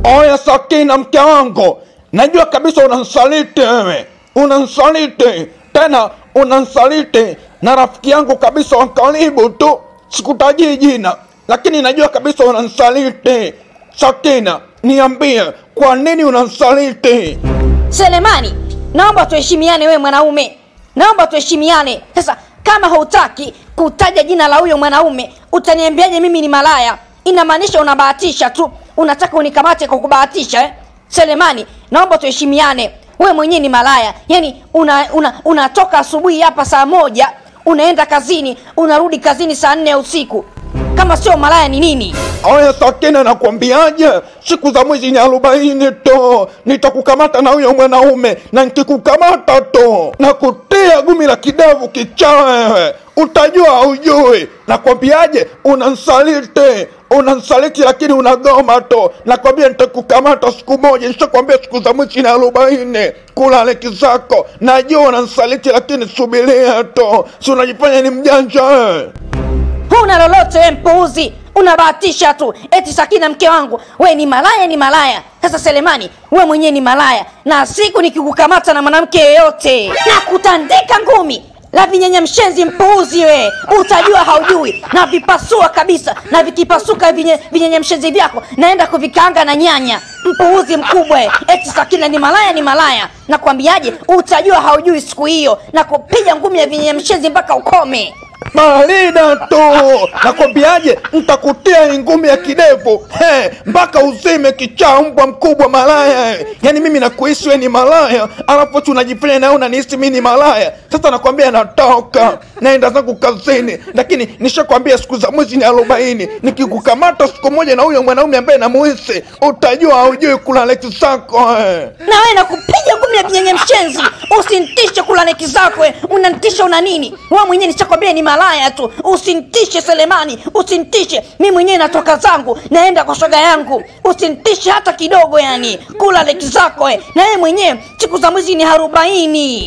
Oya Sakina, mke wangu, najua kabisa unansaliti wewe, unansaliti tena, unansaliti na rafiki yangu kabisa wa karibu tu, sikutajii jina, lakini najua kabisa unansaliti. Sakina, niambie kwa nini unansaliti? Selemani, naomba tuheshimiane, wewe mwanaume, naomba tuheshimiane. Sasa kama hautaki kutaja jina la huyo mwanaume, utaniambiaje mimi ni malaya? Inamaanisha unabahatisha tu, unataka unikamate kwa kubahatisha eh? Selemani, naomba tuheshimiane. Wewe mwenyewe ni malaya, yaani una, una, unatoka asubuhi hapa saa moja unaenda kazini, unarudi kazini saa nne ya usiku. Kama sio malaya ni nini? Oya Sakina, nakwambiaje, siku za mwezi ni arobaini tu, nitakukamata na huyo mwanaume, na nikikukamata tu na kutia gumi la kidevu kichaa wewe, utajua haujui. Nakwambiaje, unansaliti unansaliti, lakini unagoma tu. Nakwambia nitakukamata siku moja, nishakwambia siku za mwezi ni arobaini, kula leki zako. Najua unansaliti, lakini subiria tu, si unajifanya ni mjanja wewe. huna lolote we mpuuzi unabahatisha tu eti sakina mke wangu we ni malaya ni malaya sasa selemani we mwenyewe ni malaya na siku nikikukamata na mwanamke yeyote na kutandika ngumi la vinyenye mshenzi mpuuzi we utajua haujui na vipasua kabisa na vikipasuka vinye, vinyenye mshenzi vyako naenda kuvikaanga na nyanya mpuuzi mkubwa we. eti sakina ni malaya ni malaya nakwambiaje utajua haujui siku hiyo na kupiga ngumi ya vinyenye mshenzi mpaka ukome Marina tu nakwambiaje, ntakutia ngumi ya kidevu he, mpaka uzime kichaa, mbwa mkubwa malaya. Yani mimi nakuhisi we ni malaya, alafu tu unajifanya nawe unanihisi mi ni malaya. Sasa nakwambia natoka naenda zangu kazini, lakini nishakwambia siku za mwezi ni arobaini. Nikikukamata siku moja na huyo mwanaume ambaye namuhisi, utajua haujui kula leki zako eh. na wewe nakupiga ngumi ya vinyenye mshenzi usintishe kula neki zako we. unanitisha una nini wewe mwenyewe nishakwambia ni malaya tu usintishe selemani usintishe mi mwenyewe natoka zangu naenda kwa shoga yangu usintishe hata kidogo yani kula leki zako we. na wewe mwenyewe siku za mwezi ni arobaini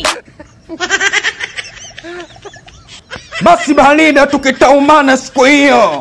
Basi Marina, tukitaumana siku hiyo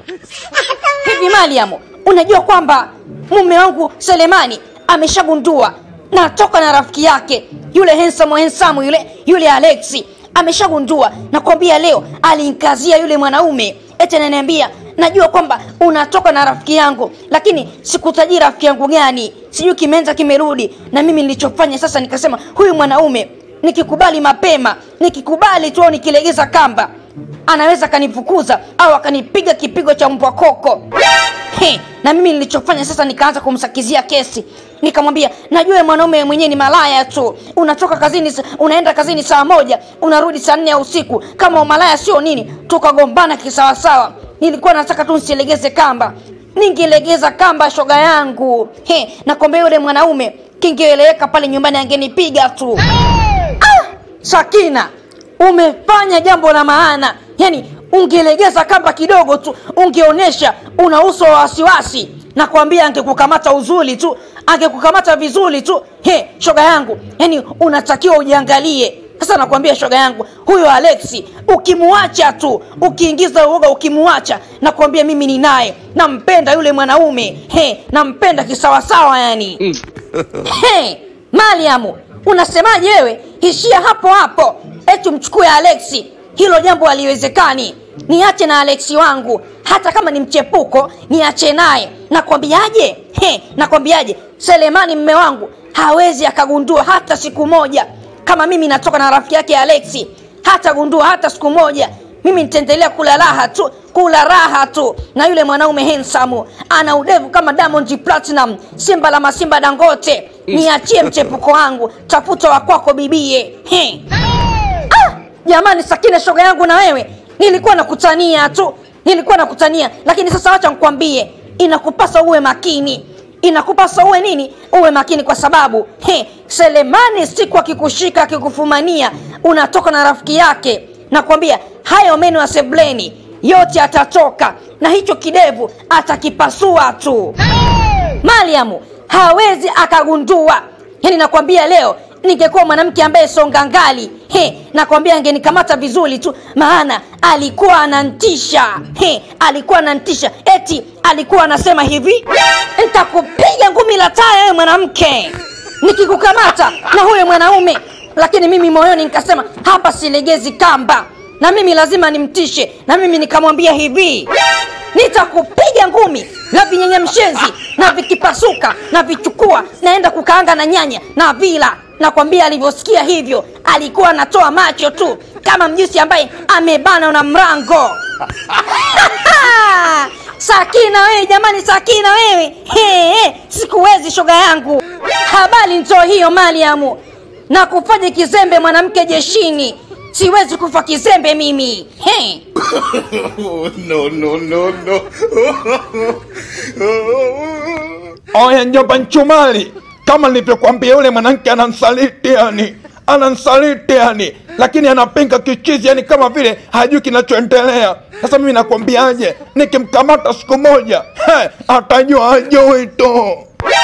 hivi mariam unajua kwamba mume wangu selemani ameshagundua natoka na rafiki yake yule hensamu hensamu yule yule alexi ameshagundua nakwambia leo alinkazia yule mwanaume eti ananiambia najua kwamba unatoka na rafiki yangu lakini sikutajii rafiki yangu gani sijui kimeanza kimerudi na mimi nilichofanya sasa nikasema huyu mwanaume nikikubali mapema nikikubali tu au nikilegeza kamba anaweza akanifukuza au akanipiga kipigo cha mbwa koko He, na mimi nilichofanya sasa nikaanza kumsakizia kesi nikamwambia najua wewe mwanaume mwenyewe ni malaya tu unatoka kazini sa- unaenda kazini saa moja unarudi saa nne ya usiku kama umalaya sio nini tukagombana kisawasawa nilikuwa nataka tu nsilegeze kamba ningelegeza kamba shoga yangu He, nakwambia yule mwanaume kingeeleweka pale nyumbani angenipiga tu ah, sakina umefanya jambo la maana yani ungelegeza kamba kidogo tu ungeonyesha una uso wa wasiwasi nakwambia angekukamata uzuri tu angekukamata vizuri tu he shoga yangu yani unatakiwa ujiangalie sasa nakwambia shoga yangu huyo alexi ukimuacha tu ukiingiza uoga ukimuacha nakwambia mimi ni naye nampenda yule mwanaume he nampenda kisawasawa yani Hey, Mariamu, unasemaje wewe? Ishia hapo hapo, eti mchukue Alexi. Hilo jambo haliwezekani. Niache na Alexi wangu, hata kama ni mchepuko, niache naye. Nakwambiaje? He, nakwambiaje? Selemani mme wangu hawezi akagundua hata siku moja kama mimi natoka na rafiki yake Alexi, hatagundua hata siku moja mimi nitaendelea kula raha tu kula raha tu na yule mwanaume hensamu ana udevu kama diamond platinum simba la masimba dangote niachie mchepuko wangu tafuta wakwako bibie He. ah, jamani sakina shoga yangu na wewe nilikuwa nakutania tu nilikuwa nakutania lakini sasa wacha nkwambie inakupasa uwe makini inakupasa uwe nini uwe makini kwa sababu he, selemani siku akikushika akikufumania unatoka na rafiki yake nakwambia hayo meno ya sebleni yote atatoka na hicho kidevu atakipasua tu mariamu hawezi akagundua yaani nakwambia leo ningekuwa mwanamke ambaye songa ngali he nakwambia angenikamata vizuri tu maana alikuwa anantisha he alikuwa anantisha eti alikuwa anasema hivi nitakupiga ngumi la taya wewe mwanamke nikikukamata na huyo mwanaume lakini mimi moyoni nikasema hapa silegezi kamba na mimi lazima nimtishe na mimi nikamwambia hivi nitakupiga ngumi na vinyenye mshenzi na vikipasuka na vichukua naenda kukaanga na nyanya na vila nakwambia alivyosikia hivyo alikuwa anatoa macho tu kama mjusi ambaye amebana na mrango sakina wewe jamani sakina wewe he, he, sikuwezi shoga yangu habari ntoo hiyo mariamu na kufanya kizembe mwanamke jeshini siwezi kufa kizembe mimi he. Oh, no, no, no, no. oya njomba nchumali kama nilivyokwambia yule mwanamke anansaliti yani anansaliti yani lakini anapinga kichizi yani kama vile hajui kinachoendelea sasa mimi nakwambiaje nikimkamata siku moja he, atajua ajui tu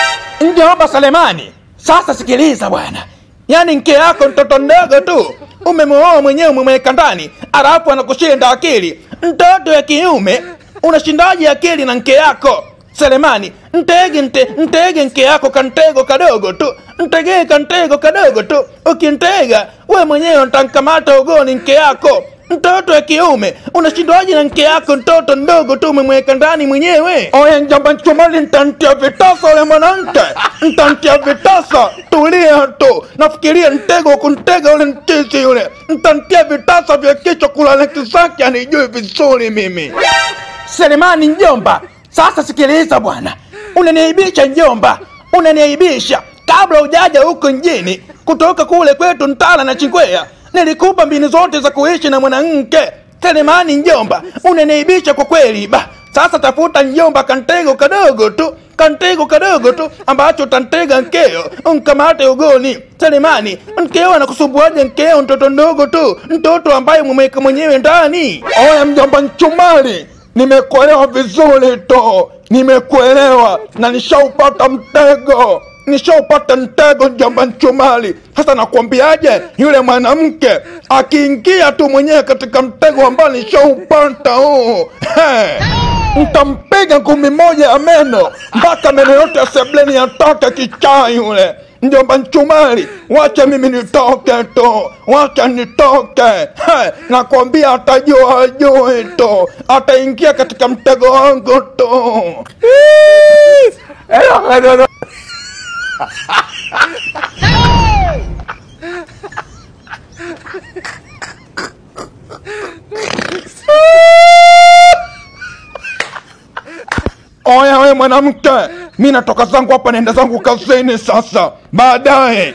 njomba selemani sasa sikiliza bwana yaani nke yako mtoto mdogo tu umemwoa mwenyewe umemweka ndani alafu anakushinda akili mtoto ya kiume unashindaje akili na nke yako selemani ntege nte, ntege nke yako kantego kadogo tu ntegee kantego kadogo tu ukintega we mwenyewe ntankamata ugoni nke yako mtoto ya kiume unashindwaje na nke yako mtoto mdogo tu umemweka ndani mwenyewe oya njamba nchumali ntantia vitasa ule mwanamke ntantia vitasa tulia tu nafikiria ntego kuntega ule mchizi yule ntantia vitasa vya kichwa kulala kisaki anijui vizuri mimi selemani njomba sasa sikiliza bwana unaniaibisha njomba unaniaibisha kabla ujaja huko njini kutoka kule kwetu ntala na chingwea nilikupa mbinu zote za kuishi na mwanamke selemani njomba unaniaibisha kwa kweli ba sasa tafuta njomba kantego kadogo tu kantego kadogo tu ambacho tantega nkeo nkamate ugoni selemani nkeo anakusumbuaje nkeo mtoto ndogo tu mtoto ambaye mumeweka mwenyewe ndani oya mjomba nchumali nimekuelewa vizuri tu nimekuelewa na nishaupata mtego nishaupata mtego njamba nchumali sasa nakwambiaje yule mwanamke akiingia tu mwenyewe katika mtego ambao nishaupata huu He, ntampiga ngumi moja ya meno mpaka meno yote ya sebleni yatoke kichaa yule njomba nchumali wacha mimi nitoke tu wacha nitoke He, nakwambia atajua ajui tu ataingia katika mtego wangu tu oya we mwanamke mi natoka zangu hapa naenda zangu kazini sasa baadaye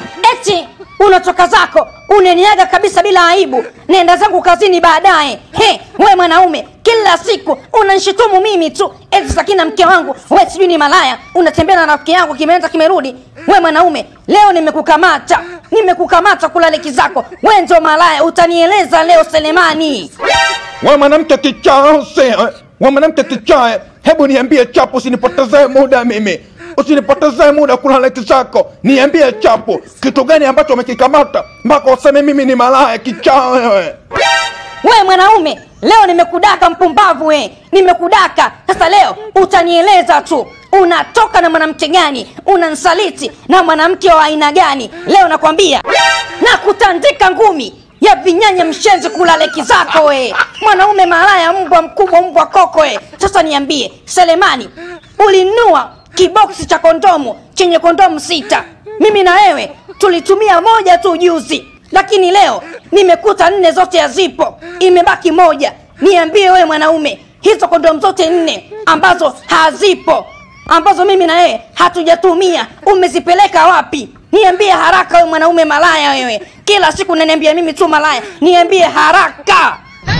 eti unatoka zako unaniaga kabisa bila aibu nenda zangu kazini baadaye he we mwanaume kila siku unanshutumu mimi tu eti sakina mke wangu we sijui ni malaya unatembea na rafiki yangu kimeenda kimerudi we mwanaume leo nimekukamata nimekukamata kulaleki zako we ndio malaya utanieleza leo selemani we mwanamke kichase we mwanamke kichae hebu niambie chapo usinipotezee muda mimi usinipotezee muda kuna leki zako niambie chapo kitu gani ambacho umekikamata mpaka useme mimi ni malaya kichaa wewe we mwanaume leo nimekudaka mpumbavu we nimekudaka sasa leo utanieleza tu unatoka na mwanamke gani unansaliti na mwanamke wa aina gani leo nakwambia na kutandika ngumi ya vinyanya mshenzi kulaleki zako we mwanaume malaya mbwa mkubwa mbwa koko we sasa niambie selemani ulinunua kiboksi cha kondomu chenye kondomu sita mimi na wewe tulitumia moja tu juzi lakini leo nimekuta nne zote hazipo imebaki moja niambie wewe mwanaume hizo kondomu zote nne ambazo hazipo ambazo mimi na wewe hatujatumia umezipeleka wapi niambie haraka wewe mwanaume malaya wewe kila siku naniambia mimi tu malaya niambie haraka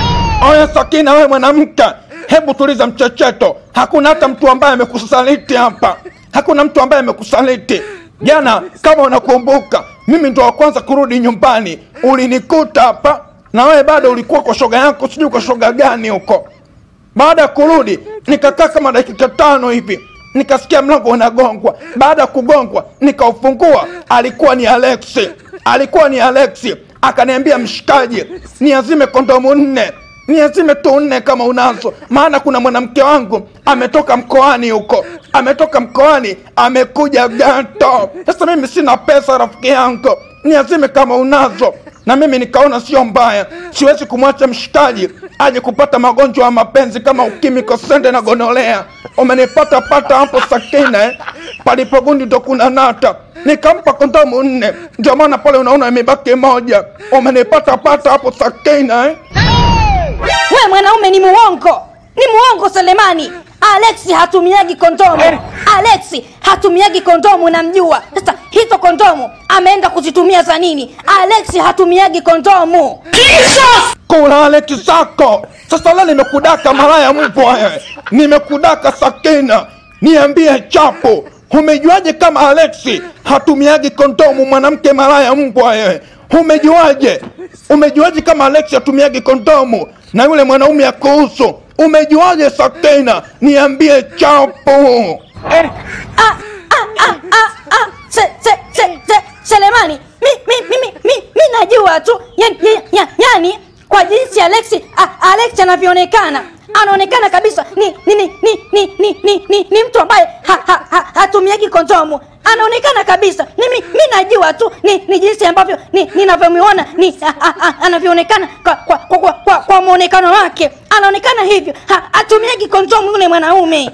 oya sakina wewe mwanamke hebu tuliza mchecheto hakuna hata mtu ambaye amekusaliti hapa hakuna mtu ambaye amekusaliti jana kama unakumbuka mimi ndo wa kwanza kurudi nyumbani ulinikuta hapa na wewe bado ulikuwa kwa shoga yako sijui kwa shoga gani huko baada ya kurudi nikakaa kama dakika tano hivi nikasikia mlango unagongwa baada ya kugongwa nikaufungua alikuwa ni Alexi, alikuwa ni Alexi. Akaniambia mshikaji, niazime kondomu nne niazime tu nne kama unazo, maana kuna mwanamke wangu ametoka mkoani huko, ametoka mkoani amekuja gato. Sasa mimi sina pesa, rafiki yangu, niazime kama unazo. Na mimi nikaona sio mbaya, siwezi kumwacha mshikaji aje kupata magonjwa ya mapenzi kama ukimwi, kosende na gonolea. Umenipata pata hapo Sakina eh? Palipogundi ndo kuna nata nikampa kondomu nne, ndio maana pale unaona imebaki moja. Umenipata pata hapo Sakina eh? we mwanaume ni muongo ni muongo selemani alexi hatumiagi kondomu alexi hatumiagi kondomu namjua sasa hizo kondomu ameenda kuzitumia za nini alexi hatumiagi kondomu kula Aleki zako. Sasa leo nimekudaka malaya mbwa wewe, nimekudaka Sakina, niambie chapo, umejuaje kama Alexi hatumiagi kondomu? Mwanamke malaya mbwa wewe, umejuaje? Umejuaje kama Alexi hatumiagi kondomu na yule mwanaume ya kuhusu? Umejuaje Sakina? Niambie chapo. ah, ah, ah, ah, ah. Se, se, se, se, selemani mi, mi, mi, mi, mi, mi najua tu yani, ya, ya, yani kwa jinsi alexi a, alexi anavyoonekana anaonekana kabisa ni ni ni ni ni ni, ni, ni, ni mtu ambaye ha, ha, ha, hatumiagi kondomu anaonekana kabisa mimi mi najua tu ni, ni jinsi ambavyo ni ninavyomuona ni a, a, a, anavyoonekana kwa kwa, kwa, kwa, kwa, kwa mwonekano wake anaonekana hivyo ha, hatumiagi kondomu yule mwanaume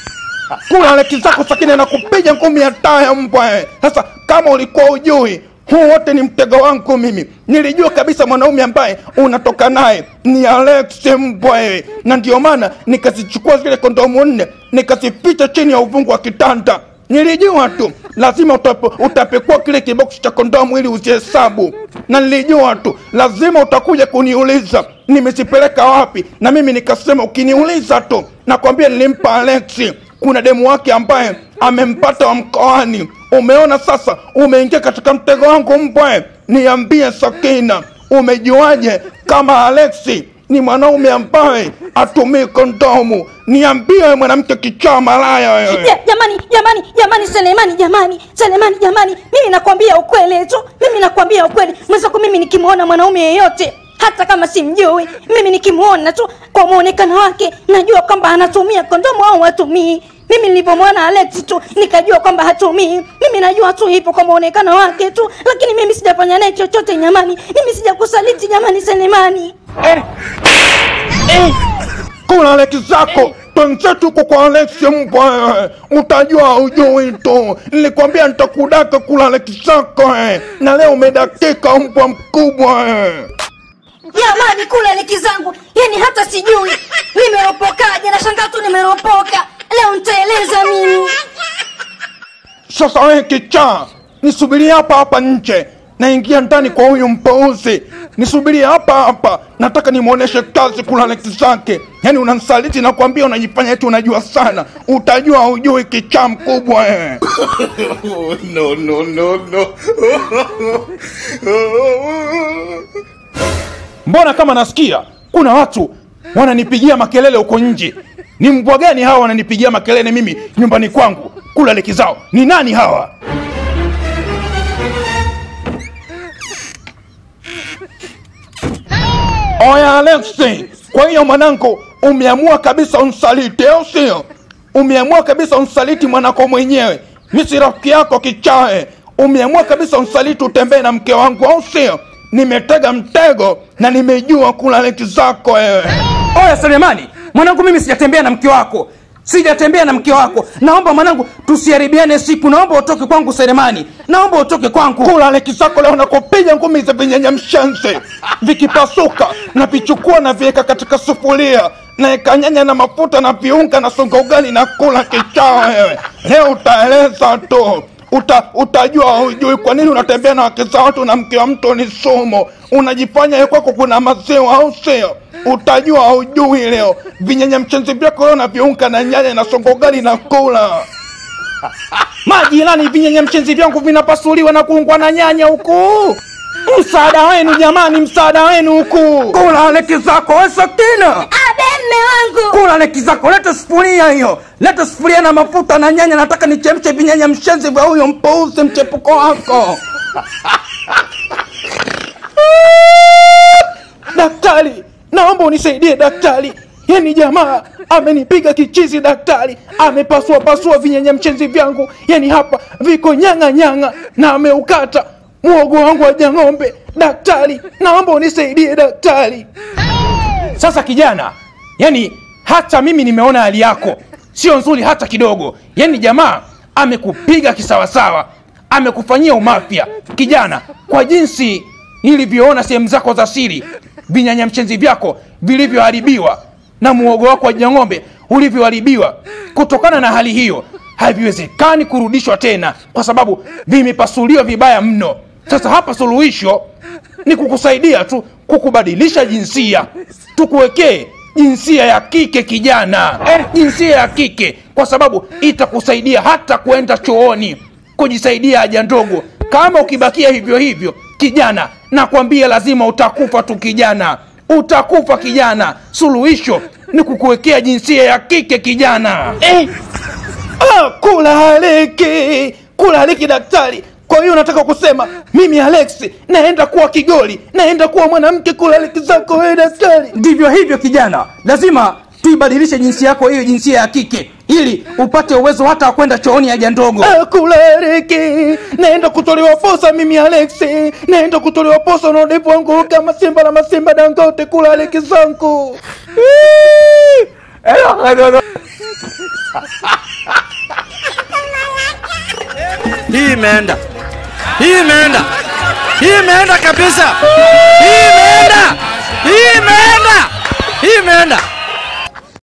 kula Aleki zako Sakina na kupiga ngumi ya taya mbwa wewe. Sasa kama ulikuwa ujui huu wote ni mtego wangu mimi. Nilijua kabisa mwanaume ambaye unatoka naye ni Alex mbwa wewe, na ndio maana nikazichukua zile kondomu nne nikazificha chini ya uvungu wa kitanda. Nilijua tu lazima utape, utapekua kile kiboksi cha kondomu ili uzihesabu, na nilijua tu lazima utakuja kuniuliza nimezipeleka wapi, na mimi nikasema ukiniuliza tu nakwambia nilimpa Alexi kuna demu wake ambaye amempata wa mkoani. Umeona sasa, umeingia katika mtego wangu mbwe. Niambie Sakina, umejuaje kama Alexi ni mwanaume ambaye atumii kondomu? Niambie wewe mwanamke kichaa malaya wewe. Ja- jamani jamani jamani selemani jamani selemani jamani mimi nakwambia ukweli tu mimi nakwambia ukweli mwenzako mimi nikimwona mwanaume yeyote hata kama simjui mimi nikimwona tu kwa mwonekano wake najua kwamba anatumia kondomu au hatumii mimi nilivyomwona alex tu nikajua kwamba hatumii mimi najua tu hivyo kwa mwonekano wake tu lakini mimi sijafanya naye chochote jamani mimi sijakusaliti jamani selemani Kula Alexi zako twenzetu huko kwa Alexi mbwa wewe, utajua ujui tu. Nilikwambia nitakudaka kula Alexi zako eh, na leo umedakika mbwa mkubwa wewe. jamani kula leki zangu yani hata sijui nimeropokaje nashangaa tu nimeropoka leo nitaeleza mimi Sasa wewe kichaa, nisubirie hapa hapa nje, naingia ndani kwa huyu mpouzi. Nisubirie hapa hapa, nataka nimwoneshe kazi kula Alexi zake. Yaani unamsaliti na kuambia unajifanya eti unajua sana, utajua ujui kichaa mkubwa wewe. Oh, no, no, no, no. Mbona kama nasikia kuna watu wananipigia makelele huko nje? Ni mbwa gani hawa wananipigia makelele mimi nyumbani kwangu kula leki zao? Ni nani hawa? Oya Alexi, kwa hiyo mwanangu, umeamua kabisa unsaliti, au sio? Umeamua kabisa unsaliti mwanako mwenyewe, mi si rafiki yako kichae. Umeamua kabisa unsaliti, utembee na mke wangu, au sio? Nimetega mtego na nimejua kula leki zako wewe. Oya Selemani, mwanangu, mimi sijatembea na mke wako, sijatembea na mke wako. Naomba mwanangu, tusiharibiane siku. Naomba utoke kwangu Selemani, naomba utoke kwangu. kula leki zako leo nakupiga ngumi za vinyanya mshenzi vikipasuka na vichukua na viweka katika sufuria naeka nyanya na mafuta na viunga na songa ugali na kula kichaa wewe leo utaeleza tu Uta, utajua hujui kwa nini unatembea na wake za watu na mke wa mtu ni sumu unajifanya ye kwako kuna maziwa au sio utajua hujui leo vinyanya mchenzi vyako leo na viunga na nyanya na songa ugali na kula majirani vinyenye mchenzi vyangu vinapasuliwa na kuungwa na nyanya huku msaada wenu jamani msaada wenu huku kula leki zako we sakina abe mme wangu kula leki zako leta sufuria hiyo leta sufuria na mafuta na nyanya nataka nichemshe vinyanya mshenzi vya huyo mpouzi mchepuko wako daktari naomba unisaidie daktari yani jamaa amenipiga kichizi daktari amepasua pasua vinyanya mchenzi vyangu yani hapa viko nyanga nyanga na ameukata mwogo wangu wa jang'ombe daktari naomba unisaidie daktari sasa kijana yani hata mimi nimeona hali yako sio nzuri hata kidogo yani jamaa amekupiga kisawasawa amekufanyia umafya kijana kwa jinsi nilivyoona sehemu zako za siri vinyanya mchenzi vyako vilivyoharibiwa na muogo wako wa jang'ombe ulivyoharibiwa kutokana na hali hiyo haviwezekani kurudishwa tena kwa sababu vimepasuliwa vibaya mno sasa hapa suluhisho ni kukusaidia tu kukubadilisha jinsia tukuwekee jinsia ya kike kijana eh, jinsia ya kike kwa sababu itakusaidia hata kwenda chooni kujisaidia haja ndogo kama ukibakia hivyo hivyo kijana nakwambia lazima utakufa tu kijana utakufa kijana suluhisho ni kukuwekea jinsia ya kike kijana eh. ah, kula haliki kula haliki daktari kwa hiyo nataka kusema mimi alex naenda kuwa kigoli naenda kuwa mwanamke kula haliki zako wewe daktari ndivyo hivyo kijana lazima tuibadilishe jinsia yako hiyo jinsia ya kike ili upate uwezo hata wa kwenda chooni haja ndogo Ah, kula haliki naenda kutolewa posa mimi alex naenda kutolewa posa na udevu wangu kama simba na masimba dangote kula haliki zangu hii imeenda hii imeenda hii imeenda kabisa hii imeenda hii imeenda hii imeenda